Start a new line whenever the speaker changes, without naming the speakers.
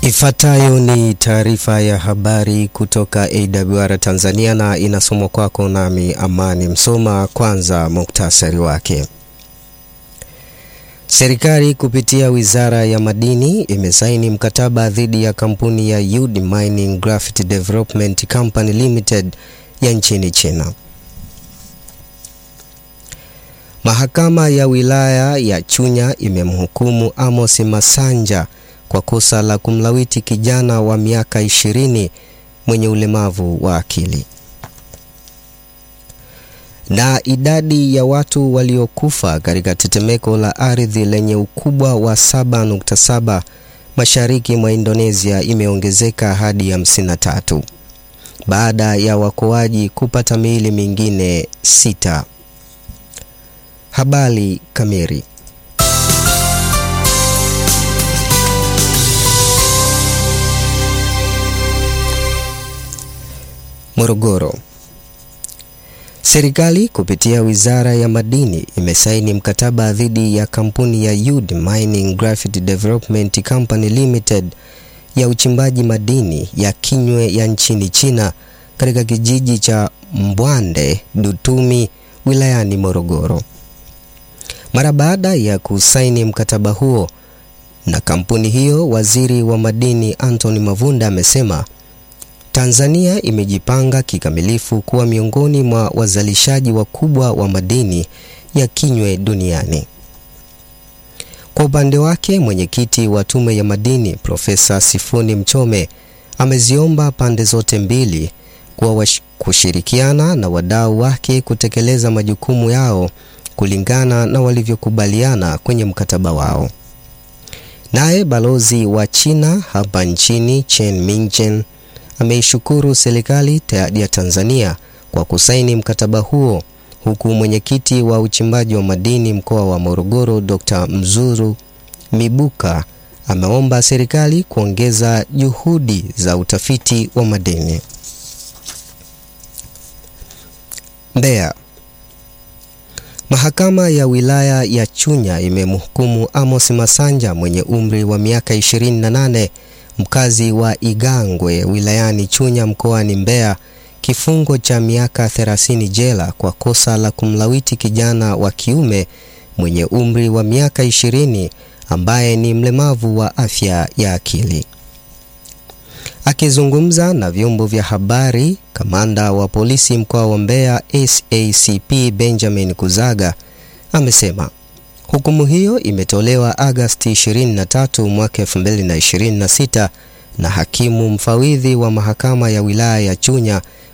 Ifuatayo ni taarifa ya habari kutoka AWR Tanzania na inasomwa kwako nami Amani Msoma. Kwanza muktasari wake. Serikali kupitia Wizara ya Madini imesaini mkataba dhidi ya kampuni ya Yud Mining Graphite Development Company Limited ya nchini China. Mahakama ya wilaya ya Chunya imemhukumu Amos Masanja kwa kosa la kumlawiti kijana wa miaka ishirini mwenye ulemavu wa akili. Na idadi ya watu waliokufa katika tetemeko la ardhi lenye ukubwa wa 7.7 mashariki mwa Indonesia imeongezeka hadi 53 baada ya wakoaji kupata miili mingine sita. Habari kamili. Morogoro. Serikali kupitia Wizara ya Madini imesaini mkataba dhidi ya kampuni ya Yud Mining Graphite Development Company Limited ya uchimbaji madini ya Kinywe ya nchini China katika kijiji cha Mbwande Dutumi wilayani Morogoro. Mara baada ya kusaini mkataba huo na kampuni hiyo, Waziri wa Madini Anthony Mavunda amesema Tanzania imejipanga kikamilifu kuwa miongoni mwa wazalishaji wakubwa wa madini ya Kinywe duniani. Kwa upande wake, mwenyekiti wa Tume ya Madini Profesa Sifuni Mchome ameziomba pande zote mbili kuwa kushirikiana na wadau wake kutekeleza majukumu yao kulingana na walivyokubaliana kwenye mkataba wao. Naye balozi wa China hapa nchini Chen Mingchen ameishukuru serikali ya Tanzania kwa kusaini mkataba huo, huku mwenyekiti wa uchimbaji wa madini mkoa wa Morogoro Dr. Mzuru Mibuka ameomba serikali kuongeza juhudi za utafiti wa madini. Mbeya. Mahakama ya wilaya ya Chunya imemhukumu Amos Masanja mwenye umri wa miaka 28 mkazi wa Igangwe wilayani Chunya mkoani Mbeya kifungo cha miaka 30 jela kwa kosa la kumlawiti kijana wa kiume mwenye umri wa miaka 20 ambaye ni mlemavu wa afya ya akili. Akizungumza na vyombo vya habari, kamanda wa polisi mkoa wa Mbeya SACP Benjamin Kuzaga amesema hukumu hiyo imetolewa Agasti 23 mwaka 2026 na hakimu mfawidhi wa mahakama ya wilaya ya Chunya